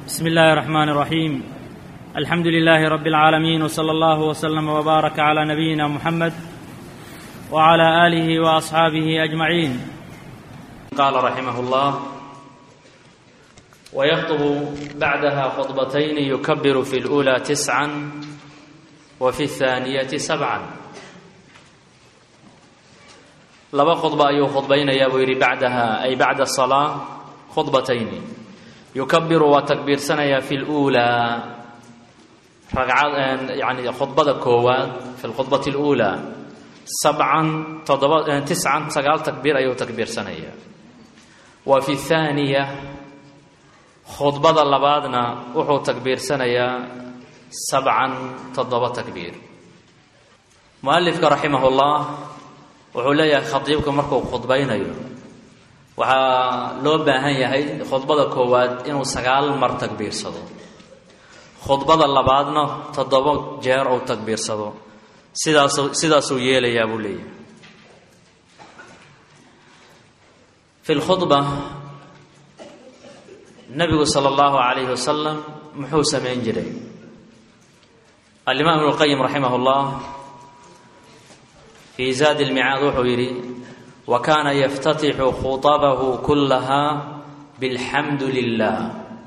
بسم الله الرحمن الرحيم الحمد لله رب العالمين وصلى الله وسلم وبارك على نبينا محمد وعلى اله واصحابه اجمعين قال رحمه الله ويخطب بعدها خطبتين يكبر في الاولى تسعا وفي الثانيه سبعا laba khudba ayuu khudbaynayaa buu yidhi bacdaha ay bacda asalaa khudbatayni yukabiru waa takbiirsanayaa fi luulaa ragcad yani khudbada koowaad fi lkhudbati اluulaa sabcan toddoba tiscan sagaal takbiir ayuu takbiirsanayaa wa fi thaaniya khudbada labaadna wuxuu takbiirsanayaa sabcan toddoba takbiir mualifka raximah اllah wuxuu leeyahay khadiibka markuu khudbaynayo waxaa loo baahan yahay khudbada koowaad inuu sagaal mar takbiirsado khudbada labaadna toddoba jeer uu takbiirsado sidaasu sidaasuu yeelayaa buu leeyahay fi lkhudba nabigu sala allahu calayhi wasalam muxuu samayn jiray alimaam ibnu lqayim raximah llah fii zaadi lmicaad wuxuu yidhi wa kaana yaftatixu khuطabahu kullaha bilxamdu lilah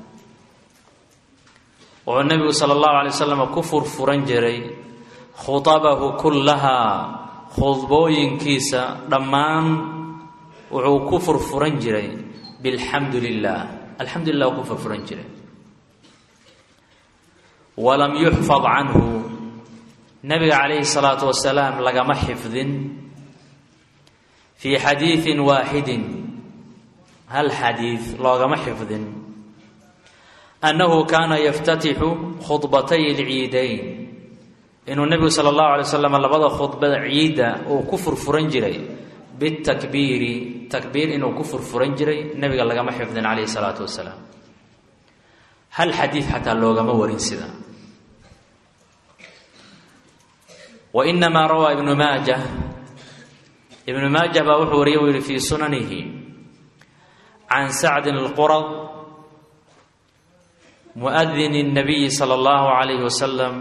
wuxuu nebigu sala allahu alay wasalam ku furfuran jiray khuطabahu kullahaa khudbooyinkiisa dhammaan wuxuu ku furfuran jiray bilxamdu lilah alxamdu lilah uu ku furfuran jiray walam yuxfad canhu nabiga calayhi salaatu wasalaam lagama xifdin fii xadiidin waaxidin hal xadiid loogama xifdin annahu kaana yaftatixu khudbatay alciidayn inuu nebigu sala allahu alay wasalam labada khudbada ciidda uu ku furfuran jiray bitakbiiri takbiir inuu ku furfuran jiray nebiga lagama xifdin calayhi salaatu wasalaam hal xadiid xataa loogama warin sida wainamaa rawaa ibnu maaja ibnu maaja baa wuxuu wariye u yihi fii sunanihi can sacdin alqurad muadini الnabiyi salى اllahu عalayh wasalam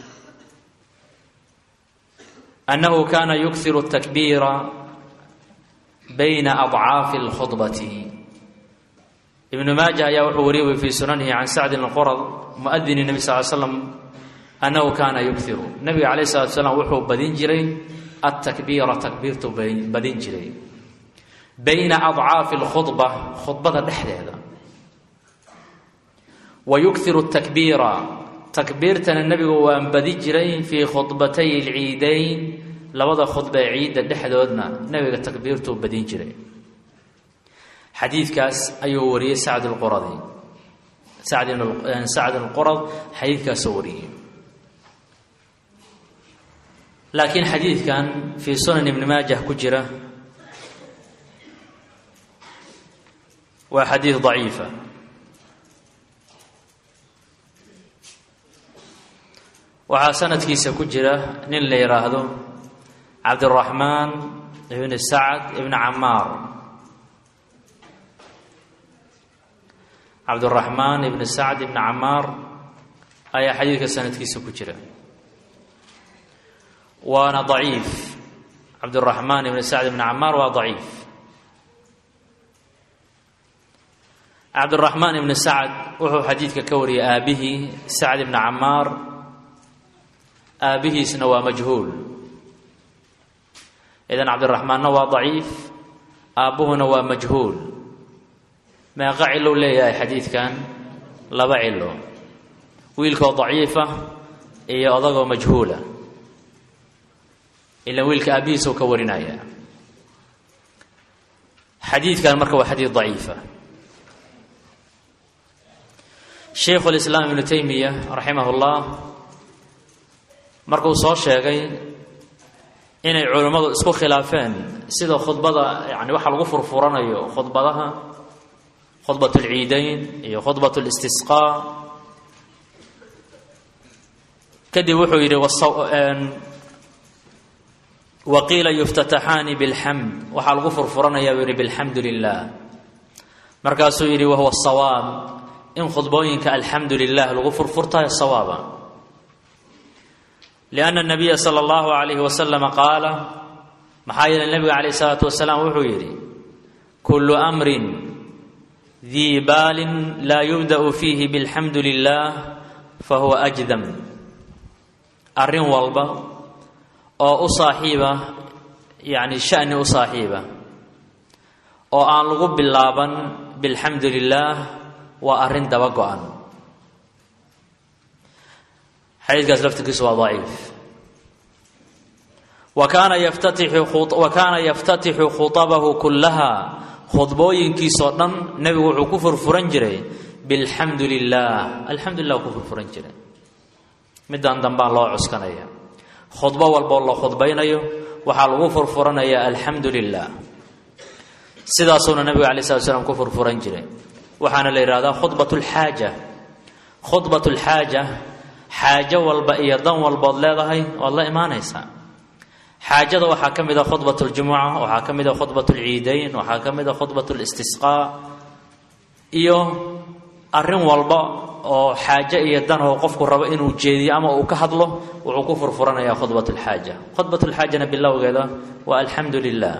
annahu kana yukhiru الtakbiira bayna adcaafi اlkhudbati ibnu maaja ayaa wuxuu wariye fii sunanihi can sacdin alqurad muadini الnabi sal l slam annahu kaana yukiru nabiga calayh salatu salaam wuxuu badin jiray altakbiira takbiirtu badin jiray bayna adcaafi alkhudba khudbada dhexdeeda wa yukiru takbiira takbiirtana nebigu waan badi jiray fii khudbatay alciidayn labada khudba ee ciidda dhexdoodna nebiga takbiirtuu badin jiray xadiidkaas ayuu wariyey sacd lquradi sacd alqurad xadiidkaasuu wariyey laakiin xadiidkan fii sunan ibni maajah ku jira waa xadiid daciifa waxaa sanadkiisa ku jira nin la yidhaahdo cabdiraxmaan ibni sacd ibni camaar cabdiraxmaan ibni sacd ibni camaar ayaa xadiidka sanadkiisa ku jira waana daciif cabdiraxmaan ibni sacd ibni camaar waa daciif cabdiraxmaan ibni sacd wuxuu xadiidka ka wariyay aabihii sacd ibni camaar aabihiisna waa majhuul idan cabdiraxmaanna waa daciif aabbuhuna waa majhuul meeqa cilou leeyahay xadiidkan laba cilo wiilkoo daciifa iyo odagoo majhuula ilan wiilka aabihiisau ka warinaya xadiidkan marka waa xadiid daciifa shaykhu lislaam ibnu taymiya raximah llah markuu soo sheegay inay culimmadu isku khilaafeen sida khudbada yani waxa lagu furfuranayo khudbadaha khudbat alciidayn iyo khudbat listisqaa kadib wuxuu yidhi waqiila yuftataxaani bilxamd waxaa lagu furfuranayaa buu yihi bilxamdu lilah markaasuu yidhi wahuwa sawaab in khudbooyinka alxamdu lilah lagu furfurtayo sawaaba lianna nabiya sala allahu calayhi wasalama qaala maxaa yeelay nebiga calayh isalaatu wasalaam wuxuu yidhi kullu amrin dii baalin laa yubda'u fiihi bilxamdu lilah fahuwa ajdam arrin walba oo u saaxiiba yacni sha'ni u saaxiiba oo aan lagu bilaaban bilxamdu lilaah waa arrin daba go-an xadiidkaas laftirkiisu waa daciif wa kaana yaftatixu wa kaana yaftatixu khutabahu kullaha khudbooyinkiisoo dhan nebigu wuxuu ku furfuran jiray bilxamdu lilah alxamdu lilah ku furfuran jiray midaan dambaan loo cuskanaya khudbo walboo la khudbaynayo waxaa lagu furfuranayaa alxamdu lilah sidaasuuna nabiga alay slat slam ku furfuran jiray waxaana la yidhahdaa khudbat lxaaja khudbat lxaaja xaajo walba iyo dan walbood leedahay waad la imaanaysaa xaajada waxaa ka mid a khudbat ljumuca waxaa ka mid a khudbat lciidayn waxaa ka mid a khudbat listisqaa iyo arrin walba oo xaajo iyo dan oo qofku rabo inuu jeediyo ama uu ka hadlo wuxuu ku furfuranayaa khudbat lxaaja khudbat lxaajana bilowgeeda waa alxamdu lilah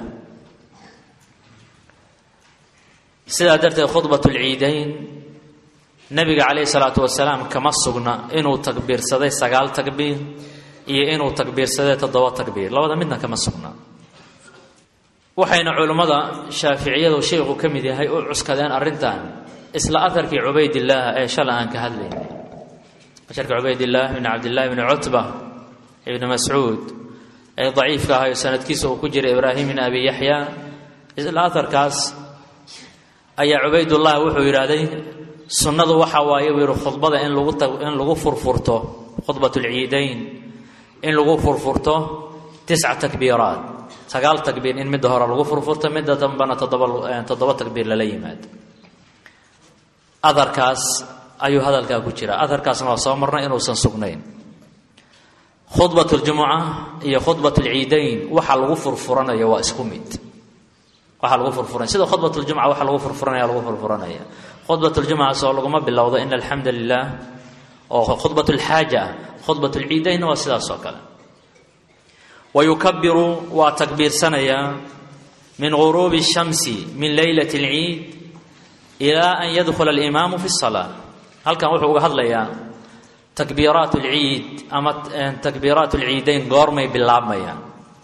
sidaa darteed khudbat lciidayn nabiga calayhi salaatu wasalaam kama sugna inuu takbiirsaday sagaal takbiir iyo inuu takbiirsaday toddoba takbiir labada midna kama sugna waxayna culimmada shaaficiyadu sheikhu ka mid yahay u cuskadeen arrintan isla aharkii cubaydillaah ee shala aan ka hadlaynay asharka cubaydillaah ibni cabdillahi bni cutba ibni mascuud ee daciifka ahayo sanadkiisa uu ku jiray ibraahim bn abi yaxya isla aharkaas ayaa cubaydullah wuxuu yidhaahday sunnadu waxa waaye buu yihi khudbada in lagu in lagu furfurto khudbat lciidayn in lagu furfurto tisca takbiiraat sagaal takbiir in midda hore lagu furfurto midda dambana toddoba toddoba takbiir lala yimaado adarkaas ayuu hadalkaa ku jira adarkaasna waa soo marnay inuusan sugnayn khudbat ljumuca iyo khudbat lciidayn waxa lagu furfuranayo waa isku mid waxaa lagu furfuranaya sida khudbat ljumca waxa lagu furfuranaya lagu furfuranaya khudbat ljumca soo laguma bilowdo in alxamda lilah oo khudbat lxaaja ah khudbat lciidaynna waa sidaas oo kale wa yukabiru waa takbiirsanayaa min guruubi shamsi min leylat lciid ilaa an yadkhula alimaamu fi salaa halkan wuxuu uga hadlayaa takbiiraat lciid ama takbiiraat lciidayn goormay bilaabmayaan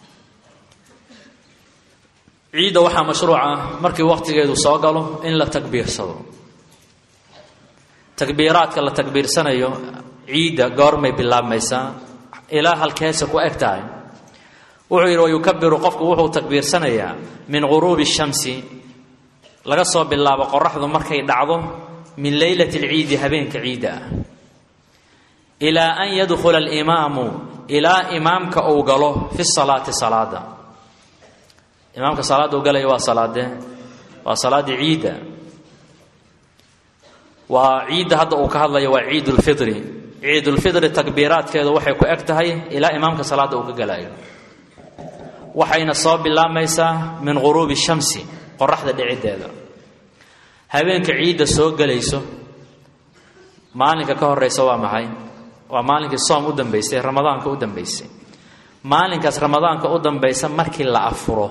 ciidda waxaa mashruuca markii wakhtigeedu soo galo in la takbiirsado takbiiraadka la takbiirsanayo ciidda goormay bilaabmaysaa ilaa halkeese ku eg tahay wuxuu yidhi wayukabiru qofku wuxuu takbiirsanayaa min guruubi shamsi laga soo bilaabo qoraxdu markay dhacdo min leylati alciidi habeenka ciidda ah ilaa an yadkhula alimaamu ilaa imaamka uu galo fi salaati salaada imaamka salaadda u galaya waa salaadee waa salaaddii ciidda waa ciidda hadda uu ka hadlayo waa ciid ulfitri ciidulfitri takbiiraadkeedu waxay ku eg tahay ilaa imaamka salaadda uu ka galayo waxayna soo bilaabmaysaa min guruubi shamsi qoraxda dhiciddeeda habeenka ciidda soo gelayso maalinka ka horeysa waa maxay waa maalinkii soom u dambeysay ramadaanka u dambeysay maalinkaas ramadaanka u dambaysa markii la afuro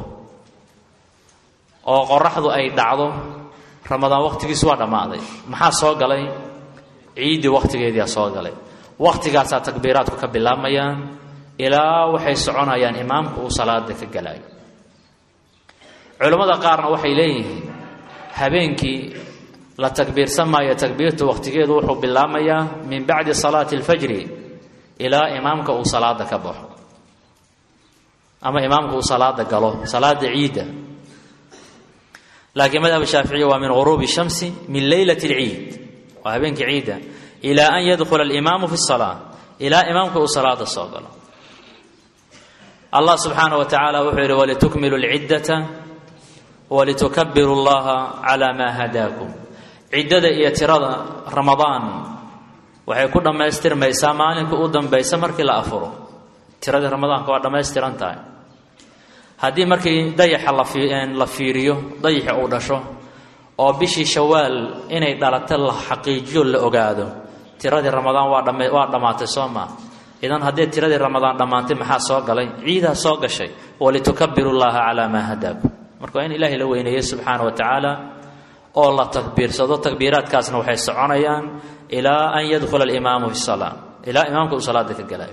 oo qoraxdu ay dhacdo ramadaan wakhtigiisu waa dhammaaday maxaa soo galay ciiddii wakhtigeediia soo galay waktigaasaa takbiiraadku ka bilaabmayaan ilaa waxay soconayaan imaamku uu salaada ka galayo culammada qaarna waxay leeyihiin habeenkii la takbiirsan maayo takbiirtu wakhtigeedu wuxuu bilaabmayaa min bacdi salaati alfajri ilaa imaamka uu salaada ka baxo ama imaamka uu salaada galo salaada ciidda laakiin madhab shaaficiya waa min guruubi shamsi min leylat alciid waa habeenkii ciidda ilaa an yadkhula alimaamu fi salaa ilaa imaamka uu salaada soo galo allah subxaana wa tacaala wuxuu yidhi walitukmilu lciddata walitukabiru llaha calaa maa hadaakum ciddada iyo tirada ramadaan waxay ku dhammaystirmaysaa maalinka u dambaysa markii la afuro tiradii ramadaanka waa dhammaystiran tahay haddii markii dayaxa la fiiriyo dayaxi uu dhasho oo bishii shawaal inay dhalata la xaqiijiyo la ogaado tiradii ramadaan waa dhama waa dhammaatay soo maa idan haddii tiradii ramadaan dhammaantay maxaa soo galay ciidaa soo gashay walitukabiru llaha calaa maa hadaakum marka waa in ilaahay la weyneeyo subxaana wa tacaala oo la takbiirsado takbiiraadkaasna waxay soconayaan ilaa an yadkhula alimaamu fi salaa ilaa imaamka uu salaada ka galayo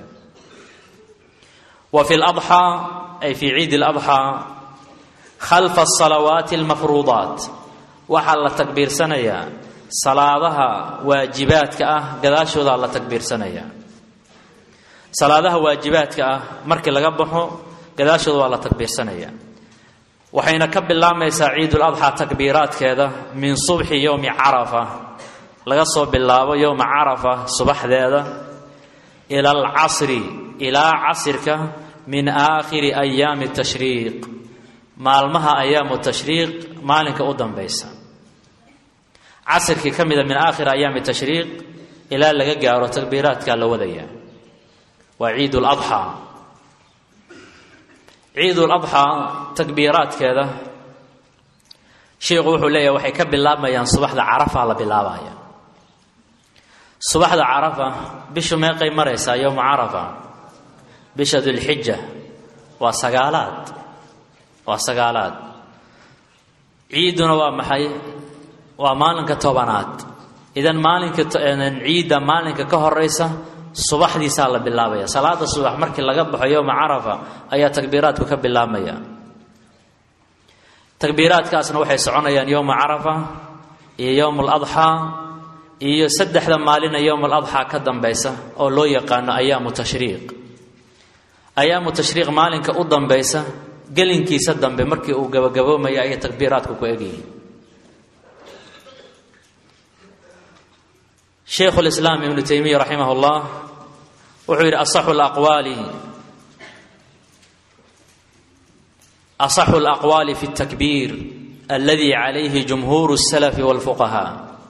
wa fi ladxaa ay fii ciidi ladxaa khalfa asalawaati almafruudaat waxaa la takbiirsanayaa salaadaha waajibaadka ah gadaashoodaa la takbiirsanayaa salaadaha waajibaadka ah markii laga baxo gadaashooda waa la takbiirsanayaa waxayna ka bilaabmaysaa ciiduladxaa takbiiraadkeeda min subxi yowmi carafa laga soo bilaabo yowma carafa subaxdeeda ila alcasri ilaa casirka min aakhiri ayaami tashriiq maalmaha ayaamu tashriiq maalinka u dambaysa casirkii ka mida min aakhiri ayaami tashriiq ilaa laga gaaro takbiiraadkaa la wadayaa waa ciid ladxaa ciid ladxaa takbiiraadkeeda sheikhu wuxuu leeyahay waxay ka bilaabmayaan subaxda carafa la bilaabaya subaxda carafa bishu meeqay maraysaa yowma carafa bisha dulxija waa sagaalaad waa sagaalaad ciidduna waa maxay waa maalinka tobanaad idan maalinka ciidda maalinka ka horeysa subaxdiisaa la bilaabaya salaada subax markii laga baxo yowma carafa ayaa takbiiraadku ka bilaabmaya takbiiraadkaasna waxay soconayaan yowma carafa iyo yowma aladxaa iyo saddexda maalina yowma aladxaa ka dambaysa oo loo yaqaano ayaamu tashriiq ayaamu tashriiq maalinka u dambaysa gelinkiisa dambe markii uu gabagaboomaya ayay takbiiraadku ku egyihiin shaykhu lislaam ibnu taymiya raximah llah wuxuu yidhi asaxu laqwaali asaxu alaqwaali fi اtakbiir aladi calayhi jumhuur الsalafi wاlfuqahaa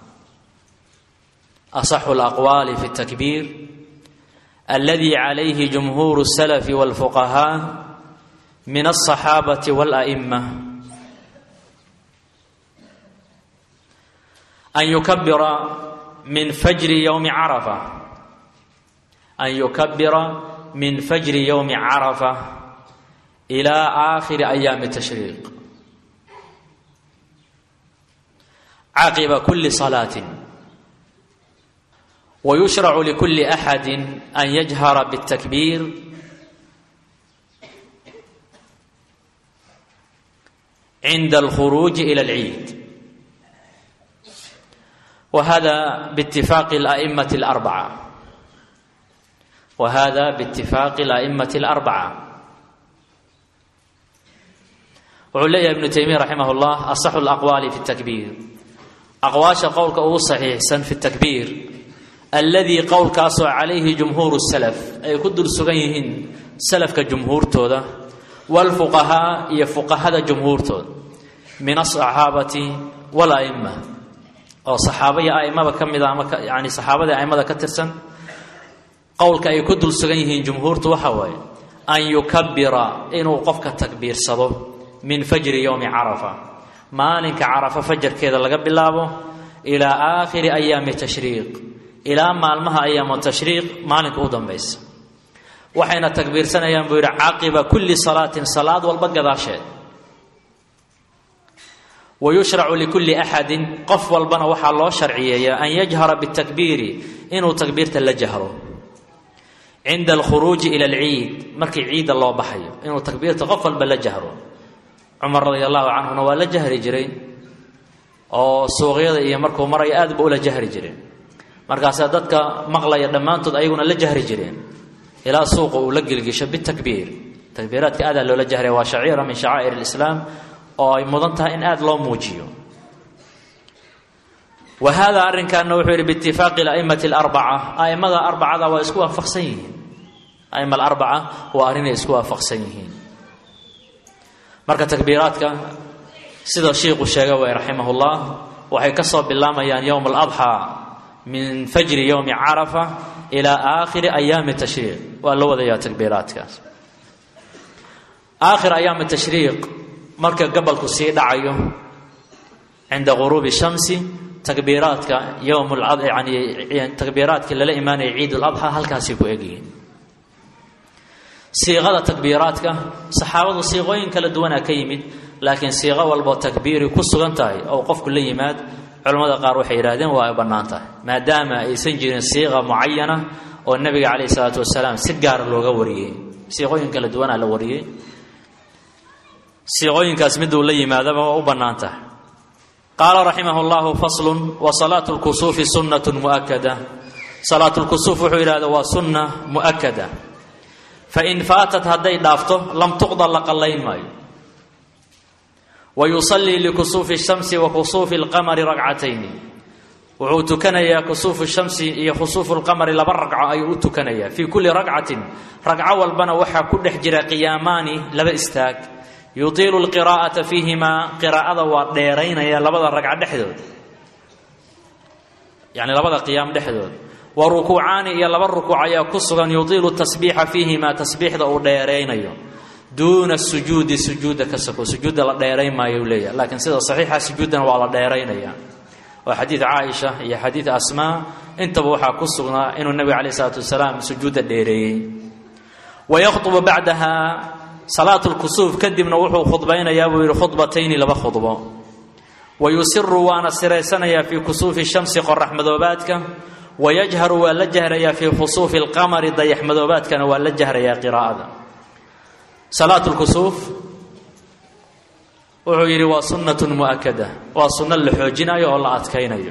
asaxu alaqwaali fi اtakbiir aladi calayhi jumhuur الsalafi wاlfuqahaa min alصaxaabati wاla'ima an yukabira min fajri yowmi carafa an yukabira min fajri yowmi carafa ilaa aakhiri ayaami tashriiq caqiba kuli salaatin wayushracu likuli axadi an yajhara bاtakbiir cinda alkhuruuji ila alciid وهذا باتفاق الأئمة الأربعة وهذا باتفاق الأئمة الأربعة wuxuu leeyahay ibnu taymiya raximah اllah asaxu اlaqwaali fi اtakbiir aqwaasha qowlka ugu saxiixsan fi اtakbiir alladii qowlkaasoo calayhi jumhuuru salaf ay ku dul sugan yihiin salafka jumhuurtooda wاlfuqahaa iyo fuqahada jumhuurtooda min aلصaxaabati wاla'ima oo saxaaba iyo aimada ka mida ama yani saxaabadii aimada ka tirsan qowlka ay ku dul sugan yihiin jumhuurtu waxa waaye an yukabira inuu qofka takbiirsado min fajri yowmi carafa maalinka carafa fajarkeeda laga bilaabo ilaa aakhiri ayaami tashriiq ilaa maalmaha ayaamu tashriiq maalinka u dambaysa waxayna takbiirsanayaan buu yidhi caqiba kulli salaatin salaad walba gadaasheed wayushracu likulli axadin qof walbana waxaa loo sharciyeeyaa an yajhara bitakbiiri inuu takbiirta la jahro cinda alkhuruuji ila alciid markii ciidda loo baxayo inuu takbiirta qof walba la jahro cumar radia allahu canhuna waa la jahri jiray oo suuqyada iyo markuu marayo aad ba ula jahri jireen markaasaa dadka maqlaya dhammaantood ayaguna la jahri jireen ilaa suuqa uu la gelgisho bitakbiir takbiiraadka aadaa loola jahraya waa shaciira min shacaa'ir alislaam oo ay mudan tahay in aada loo muujiyo wa hada arrinkaana wuxuu yidhi biitifaaqi ala'immati alarbaca a'immada arbacada waa isku waafaqsan yihiin a'imma alarbaca waa arrinay isku waafaqsan yihiin marka takbiiraadka sida shiiku sheegay way raximah llah waxay ka soo bilaamayaan yowma aladxaa min fajri yowmi carafa ilaa aakhiri ayaami tashriiq waa la wadayaa takbiiraadkaas aakhir ayaami tashriiq marka gabalku sii dhacayo cinda guruubi shamsi takbiiraadka yowm yani takbiiraadkii lala imaanaya ciid ladxa halkaasay ku egyihiin siiqada takbiiraadka saxaabadu siiqooyin kala duwanaa ka yimid laakiin siiqo walboo takbiiri ku sugan tahay oo qofku la yimaad culamada qaar waxay yidhahdeen waa ay bannaan tahay maadaama aysan jirin siiqa mucayana oo nebiga calayhi salaatu wasalaam si gaara looga wariyey siiqooyin kala duwanaa la wariyey siiqooyinkaas miduu la yimaadaba waa u bannaan tahay qaala raximah llahu faslun wa salaatu lkusuufi sunnatun mu'akada salaatu lkusuuf wuxuu yidhahda waa sunna mu'akada fain faatat hadday dhaafto lam tuqda la qallayn maayo wa yusallii likusuufi shamsi wa kusuufi lqamari ragcatayni wuxuu tukanayaa kusuufu shamsi iyo khusuufu lqamari laba ragco ayuu u tukanayaa fii kulli ragcatin ragco walbana waxaa ku dhex jira qiyaamaani laba istaag yutiilu lqiraa'ata fiihimaa qiraa'ada waa dheeraynaya labada ragco dhexdood yacni labada qiyaam dhexdood wa rukuucaani iyo laba rukuuc ayaa ku sugan yutiilu tasbiixa fiihimaa tasbiixda uu dheeraynayo duuna sujuudi sujuudda ka soko sujuudda la dheerayn maayo u leeyahay laakiin sida saxiixa sujuuddana waa la dheeraynaya waa xadiid caaisha iyo xadiid asmaa intaba waxaa ku sugnaa inuu nebiga calayh isalaatu wasalaam sujuudda dheereeyey wa yakhdubu bacdaha salaatu lkusuuf kadibna wuxuu khudbaynayaa buu yidhi khudbatayni laba khudbo wa yusiru waana siraysanayaa fii kusuufi shamsi qorax madoobaadka wa yajharu waa la jahrayaa fii khusuufi alqamari dayax madoobaadkana waa la jahrayaa qiraa'ada salaatu lkusuuf wuxuu yidhi waa sunnatun mu'akada waa sunno la xoojinayo oo la adkaynayo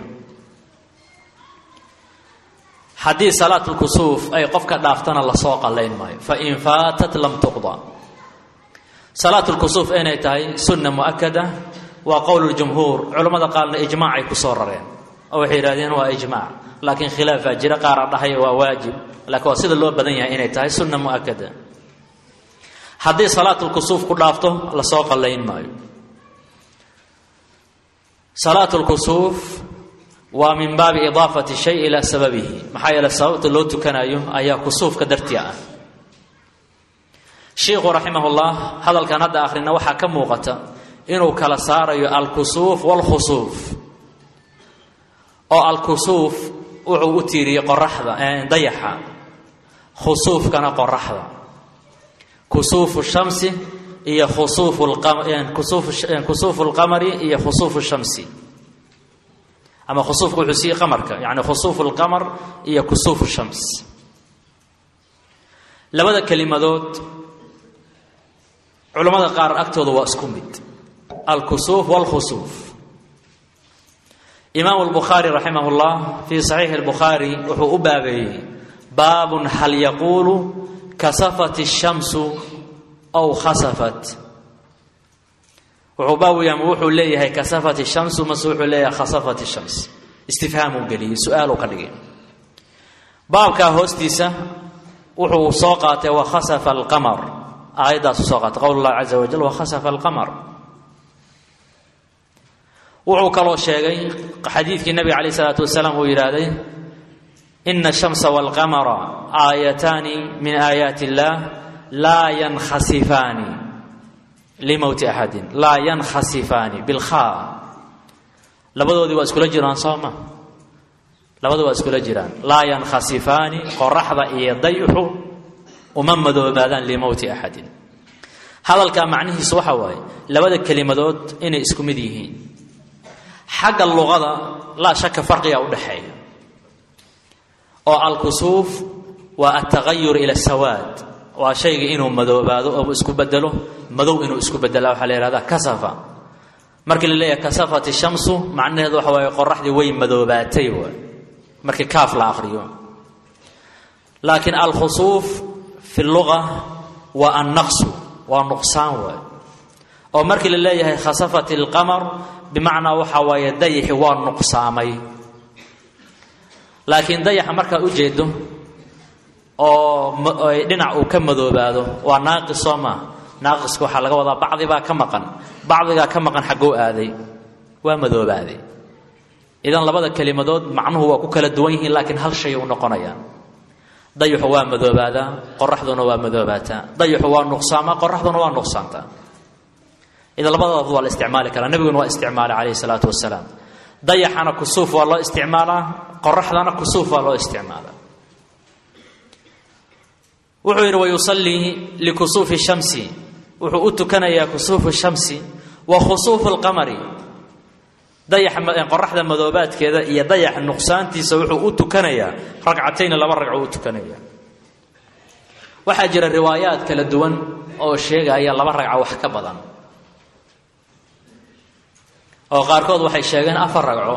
haddii salaatulkusuuf ay qofka dhaaftana lasoo qallayn maayo fain faatat lam tuqda salaatulkusuuf inay tahay sunna mu'akada waa qowl ljumhuur culammada qaarna ijmaacay ku soo rareen oo waxay yidhahdeen waa ijmaac laakiin khilaafaa jira qaara dhahaya waa waajib laakiin waa sida loo badan yahay inay tahay sunna mu'akada haddii salaatulkusuuf ku dhaafto lasoo qallayn maayo salaatu lkusuuf waa min baabi idaafati shay ilaa sababihi maxaa yeele sababta loo tukanayo ayaa kusuufka dartii ah shiikhu raximahullah hadalkan hadda akhrina waxaa ka muuqata inuu kala saarayo alkusuuf waalkhusuuf oo alkusuuf wuxuu u tiiriyey qoraxda dayaxa khusuufkana qoraxda kusuufu shamsi iyo kusuufu lqamari iyo khusuufu shamsi ama khusuufka wuxuu siiyey qamarka yani khusuufu lqamar iyo kusuufu shams labada kelimadood culammada qaar agtooda waa isku mid alkusuuf wاlkhusuuf imaam اlbukhaari raximah اllah fii saxiixi اlbukhaari wuxuu u baabeeyey baabun hal yaquulu kasafat الshamsu aw khasafat wuxuu baawiyam wuxuu leeyahay kasafat الshamsu mase wuxuu leeyahay khasafat الshams istifhaamuu geliyey su-aaluu ka dhigay baabkaa hoostiisa wuxuu soo qaatay wakhasafa alqamar aayaddaasu soo qaatay qowl اllahi caza wajal wakhasafa alqamar wuxuu kaloo sheegay xadiidkii nabiga calayh isalaatu wasalaam uu yidhaahday ina ashamsa walqamara aayataani min aayaati illaah laa yankhasifaani limowti axadin laa yankhasifaani bilkhaa labadoodii waa iskula jiraan sooma labadu waa iskula jiraan laa yankhasifaani qoraxda iyo dayxu uma madoobaadaan limowti axadin hadalkaa macnihiisu waxa waaye labada kelimadood inay isku mid yihiin xagga luqada laa shaka farqiga u dhexeeya oo alkusuuf waa altagayur ila sawaad waa shayga inuu madoobaado oo isku bedelo madow inuu isku bedela waxaa la yihahdaa kasafa markii la leeyahay kasafat shamsu macnaheedu waxa waaye qoraxdii way madoobaatay waay markii kaaf la akhriyo laakiin alkhusuuf fi luga waa annaqsu waa nuqsaan waay oo markii la leeyahay khasafat alqamar bimacnaa waxaa waaye dayaxi waa nuqsaamay laakiin dayaxa markaad u jeedo oo dhinac uu ka madoobaado waa naaqis soo maa naaqiska waxaa laga wadaa bacdibaa ka maqan bacdigaa ka maqan xaggoo aaday waa madoobaaday idan labada kelimadood macnuhu waa ku kala duwan yihiin laakiin hal shay u noqonayaan dayaxu waa madoobaadaa qoraxduna waa madoobaataa dayaxu waa nuqsaamaa qoraxduna waa nuqsaantaa idan labadooda waa la isticmaali karaa nebiguna waa isticmaalay calayhi salaatu wasalaam dayaxana kusuuf waa loo isticmaalaa qoraxdana kusuuf waa loo isticmaalaa wuxuu yidhi wayusallii likusuufi shamsi wuxuu u tukanayaa kusuufu shamsi wa khusuufu lqamari dayax qoraxda madoobaadkeeda iyo dayax nuqsaantiisa wuxuu u tukanayaa ragcatayni laba ragco u tukanaya waxaa jira riwaayaad kala duwan oo sheegaya laba ragco wax ka badan oo qaarkood waxay sheegeen afar ragco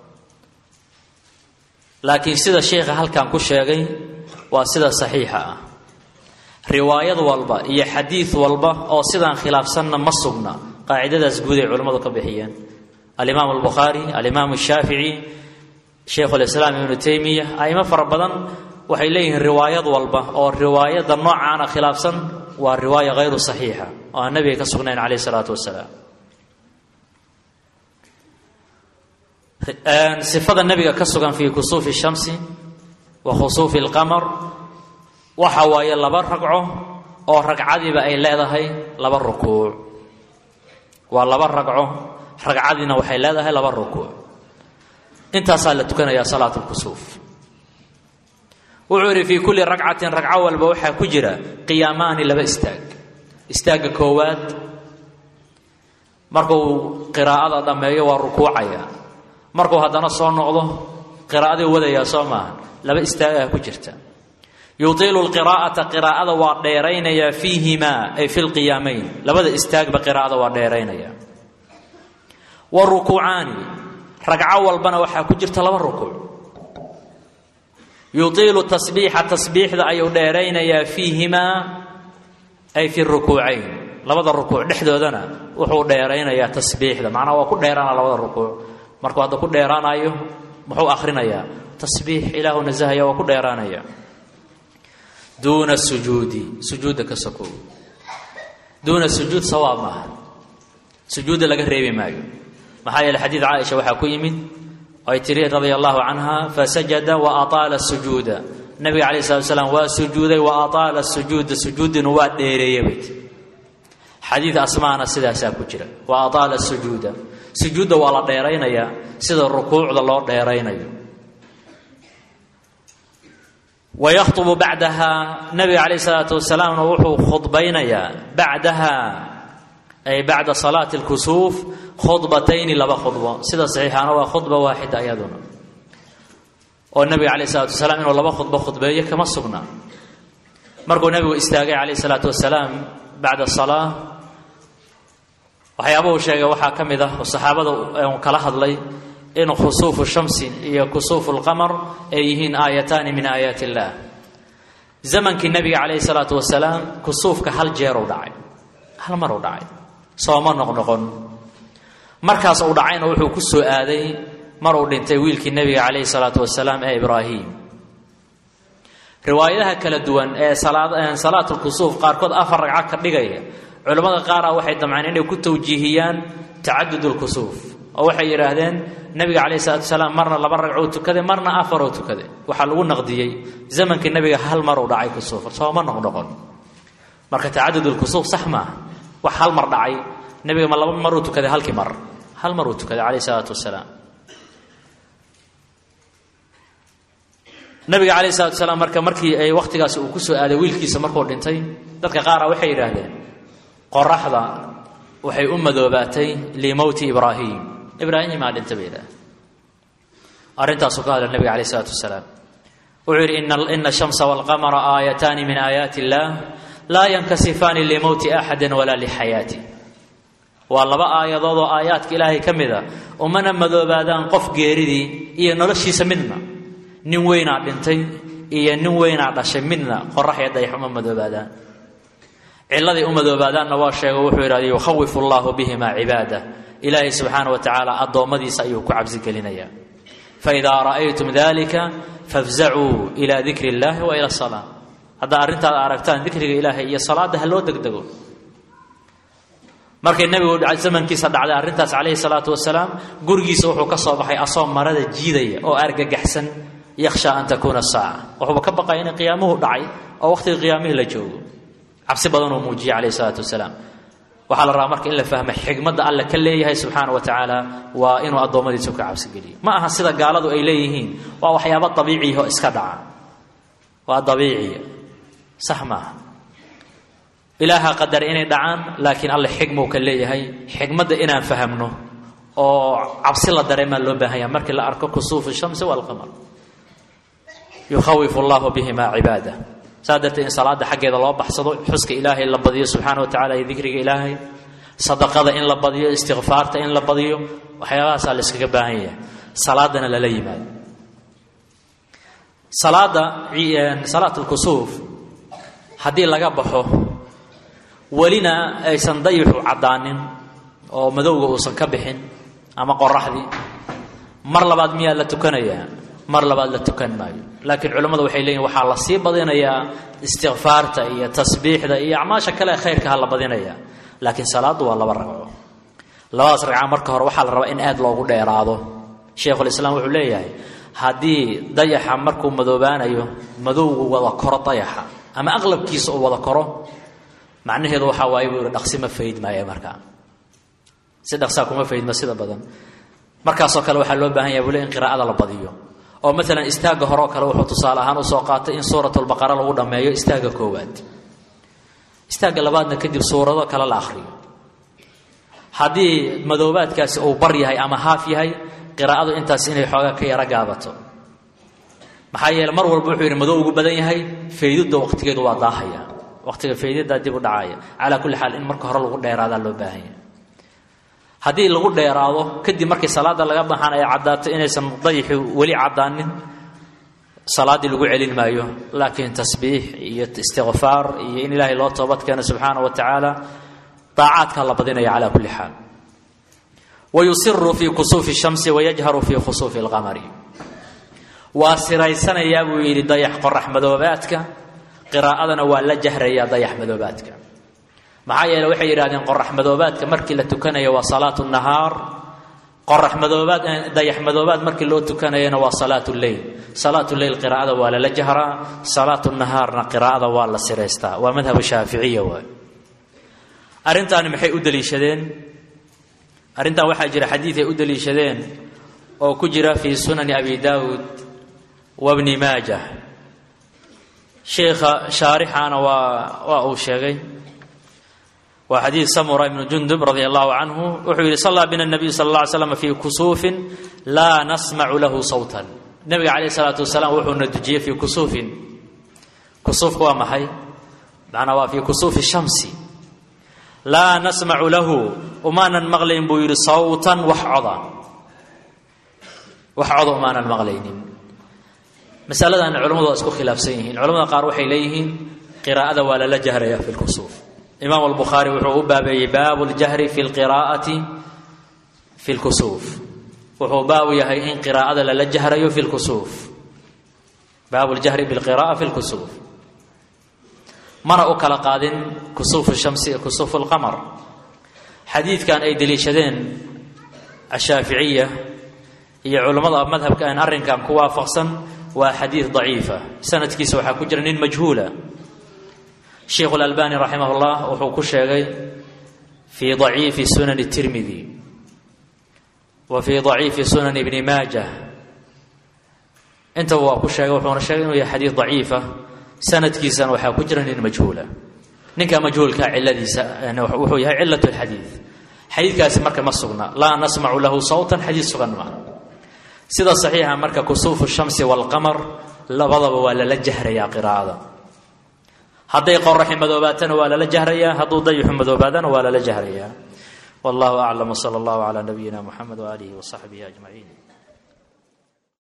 laakiin sida sheikha halkan ku sheegay waa sida saxiixa ah riwaayad walba iyo xadiid walba oo sidaan khilaafsanna ma sugna qaacidadaas guud ay culimmadu ka bixiyeen alimaam albukhaari alimaam shaafici sheikhulislaam ibnu taymiya aimo fara badan waxay leeyihiin riwaayad walba oo riwaayadda noocaana khilaafsan waa riwaaya hayru saxiixa oo aan nabiga ka sugnayn calayh isalaatu wasalaam sifada nabiga ka sugan fii kusuufi shamsi wa khusuufi alqamar waxa waaye laba ragco oo ragcadiiba ay leedahay laba rukuuc waa laba ragco ragcadiina waxay leedahay laba rukuuc intaasaa la tukanayaa salaat lkusuuf wuxuu yidhi fii kulli ragcatin ragco walba waxaa ku jira qiyaamaani laba istaag istaagga koowaad markuu qiraa'ada dhammeeyo waa rukuucaya markuu haddana soo noqdo qiraa'adii wadayaa soo maaha laba istaagaa ku jirta yuiilu lqiraa'ata qiraa'ada waa dheeraynayaa fiihimaa ay fi lqiyaamayn labada istaagba qiraa'ada waa dheeraynaya wa rukuucaani ragco walbana waxaa ku jirta laba rukuuc yuiilu tasbiixa tasbiixda ayuu dheeraynayaa fiihimaa ay fi rukuucayn labada rukuuc dhexdoodana wuxuu dheeraynayaa tasbiixda macnaha waa ku dheeraana labada rukuuc markuu hadda ku dheeraanayo muxuu akhrinayaa tasbiix ilaahu nasahaya waa ku dheeraanaya duuna sujuudi sujuudda ka sokow duuna sujuud sawaab maaha sujuudda laga reebi maayo maxaa yeele xadiid caaisha waxaa ku yimid ay tiri radia allahu canha fasajada wa ataala sujuuda nabiga calayh salatu salaam waa sujuuday wa ataala sujuuda sujuudinu waa dheereeya bay tiri xadiid asmaana sidaasaa ku jira wa ataala sujuuda sujuudda waa la dheeraynayaa sida rukuucda loo dheeraynayo wayakhtubu bacdaha nabiga calayh salaatu wasalaamna wuxuu khudbaynayaa bacdaha ay bacda salaati lkusuuf khudbatayni laba khudbo sida saxiixaana waa khudba waaxida iyaduna oo nabiga calayh salatu wasalaam inuu laba khudbo khudbeeyo kama sugna markuu nabigu istaagay calayh salaatu wasalaam bacda salaa waxyaabuhu sheegay waxaa ka mid ah oo saxaabada uu kala hadlay in khusuufu shamsi iyo kusuufu lqamar ay yihiin aayataani min aayaati illaah zamankii nabiga calayhi salaatu wasalaam kusuufka hal jeeruu dhacay hal maruu dhacay sooma noqnoqon markaas uu dhacayna wuxuu ku soo aaday maruu dhintay wiilkii nebiga calayhi salaatu wasalaam ee ibraahim riwaayadaha kala duwan ee salaatulkusuuf qaarkood afar ragco ka dhigaya culimmada qaara waxay damceen inay ku tawjiihiyaan tacadud lkusuuf oo waxay yidhaahdeen nabiga calayhi salatu wasalaam marna laba ragcou tukaday marna afaroo tukaday waxaa lagu naqdiyey zamankii nabiga hal maruu dhacay kusuuf sooma noqnoqon marka tacadud lkusuuf sax maaha wax hal mar dhacay nabiga ma laba maruu tukaday halkii mar hal maruu tukaday calayhi salaatu wasalaam nabiga calayhi salatu wasalaam marka markii ay wakhtigaasi uu ku soo aaday wiilkiisa markuu dhintay dadka qaara waxay yidhaahdeen qoraxda waxay u madoobaatay limowti ibraahim ibraahimaa dhinta bay yidhahdeen arrintaasuu ka hadla nabiga calayh isalaatu wasalaam wuxuu yidhi ina ashamsa walqamara aayataani min aayaati illaah laa yankasifaani limowti axadin walaa lixayaati waa laba aayadood oo aayaadka ilaahay ka mid a umana madoobaadaan qof geeridii iyo noloshiisa midna nin weynaa dhintay iyo nin weynaa dhashay midna qorax iyo dayax uma madoobaadaan ciladay u madoobaadaanna waa sheego wuxuu yidhahda yukhawifu allahu bihima cibaadah ilaahay subxaana wa tacaala addoommadiisa ayuu ku cabsigelinayaa faidaa ra'aytum dalika fafzacuu ilaa dikri illahi wa ila salaa haddaa arrintaad aragtaan dikriga ilaahay iyo salaadda ha loo degdego markay nebigu zamankiisa dhacday arrintaas calayhi salaatu wasalaam gurigiisa wuxuu ka soo baxay asoo marada jiidaya oo argagaxsan yakhshaa an takuuna saaca wuxuuba ka baqaya in qiyaamuhu dhacay oo wakhtiga qiyaamihii la joogo cabsi badanuu muujiyey calayhi salaatu wasalaam waxaa la rabaa marka in la fahmo xikmadda alle ka leeyahay subxaana wa tacaala waa inuu addoommadiisa ka cabsigeliyo ma aha sida gaaladu ay leeyihiin waa waxyaabo dabiiciyaho iska dhaca waa dabiiciya sax maaha ilaaha qadar inay dhacaan laakiin alle xikmuu ka leeyahay xikmadda inaan fahamno oo cabsi la dareemaa loo baahanya markii la arko kusuufu shamsi walqamar yukhawifu allahu bihimaa cibaada saa darteed in salaada xaggeeda loo baxsado xuska ilaahay la badiyo subxaana wa tacala iyo dikriga ilaahay sadaqada in la badiyo istikfaarta in la badiyo waxyaabahaasaa la iskaga baahan yahay salaadana lala yimaado salaada salaat lkusuuf haddii laga baxo welina aysan dayixu caddaanin oo madowga uusan ka bixin ama qoraxdii mar labaad miyaa la tukanayaa mar labaad la tukan maayo laakiin culimmadu waxay leeyihin waxaa la sii badinayaa istikfaarta iyo tasbiixda iyo acmaasha kale ee khayrka ha la badinayaa laakiin salaaddu waa laba ragco labadaas ragca marka hore waxaa la rabaa in aad loogu dheeraado sheikhulislaam wuxuu leeyahay haddii dayaxa markuu madoobaanayo madowgu wada koro dayaxa ama aqlabkiisa uu wada koro macnaheedu waxaa waaye buu yihi dhaqsi ma fayd maayo markaa si dhaqsaa kuma faydma sida badan markaasoo kale waxaa loo baahan yahay bule in qiraa'ada la badiyo oo maalan istaagga hore oo kale wuxuu tusaale ahaan usoo qaatay in suuratulbaqara lagu dhammeeyo istaagga koowaad istaagga labaadna kadib suurado kale la akhriyo haddii madoobaadkaasi uu bar yahay ama haaf yahay qiraa'adu intaas inay xoogaa ka yaro gaabato maxaa yeele mar walba wuxuu yidhi madow ugu badan yahay faydidda waqtigeedu waa daahaya waqtiga faydiddaa dib u dhacaya calaa kulli xaal in marka hore lagu dheeraadaa loo baahan yahay haddii lagu dheeraado kadib markii salaada laga baxaan ay caddaato inaysan dayixi weli caddaanin salaaddii lagu celin maayo laakiin tasbiix iyo istikfaar iyo in ilaahay loo toobad keeno subxaana wa tacaala daacaadkaa la badinaya calaa kulli xaal wayusiru fii kusuufi shamsi wayajharu fii khusuufi alqamari waa siraysanayaa buu yidhi dayax qorax madoobaadka qiraa'adana waa la jahrayaa dayax madoobaadka maxaa yeele waxay yidhahdeen qorax madoobaadka markii la tukanayo waa salaatu nahaar qorax madoobaad dayax madoobaad markii loo tukanayana waa salaatu leyl salaatu leyl qiraa'ada waa lala jahraa salaatu nahaarna qiraa'ada waa la siraystaa waa madhab shaaficiya waay arrintaani maxay u daliishadeen arrintan waxaa jira xadiid ay u daliishadeen oo ku jira fii sunani abi daawud wa bni maajah sheikha shaarixaana waa waa uu sheegay waa xadiid samura ibnu jundub radi allahu canhu wuxuu yidhi sallaa bina nabiyu sal alla ly slam fii kusuufin laa nasmacu lahu sawtan nebiga calayh isalaatu wasalaam wuxuuna dujiyey fii kusuufin kusuufka waa maxay macnaa waa fii kusuufi shamsi laa nasmacu lahu umaanan maqlayn buu yidhi sawtan wax coda wax coda umaanan maqlaynin masaladan culamadu waa isku khilaafsan yihiin culamada qaar waxay leeyihiin qiraa'ada waa lala jahraya fi lkusuuf imaam albukhaari wuxuu u baabeeyey baabu ljahri fi lqiraa'ati fi lkusuuf wuxuu baabu yahay in qiraa'ada lala jahrayo fi lkusuuf baabu ljahri bilqira'a fi lkusuuf mana u kala qaadin kusuufu shamsi iyo kusuufu lqamar xadiidkan ay deliishadeen ashaaficiya iyo culammada madhabka aan arrinkan ku waafaqsan waa xadiid daciifa sanadkiisa waxaa ku jira nin majhuula sheikhu اlalbani raximah اllah wuxuu ku sheegay fii daciifi sunan الtirmidi wa fii daciifi sunan ibni maajah intaba waa ku sheegay wuxuuna sheegay inuu yahay xadiid daciifa sanadkiisana waxaa ku jira nin majhuula ninka majhuulkaa ciladiisa wuxuu yahay cilat اlxadiid xadiidkaasi marka ma sugna laa nasmacu lahu sawtan xadiid sugan ma sida saxiixa marka kusuufu shamsi wاlqamar labadaba waa lala jahrayaa qiraa'ada hadday qoraxi madoobaatana waa lala jahrayaa hadduu dayixu madoobaadana waa lala jahrayaa wallahu aclam wsala allahu calaa nabiyina muxamed waaalihi wasaxbihi ajmaciin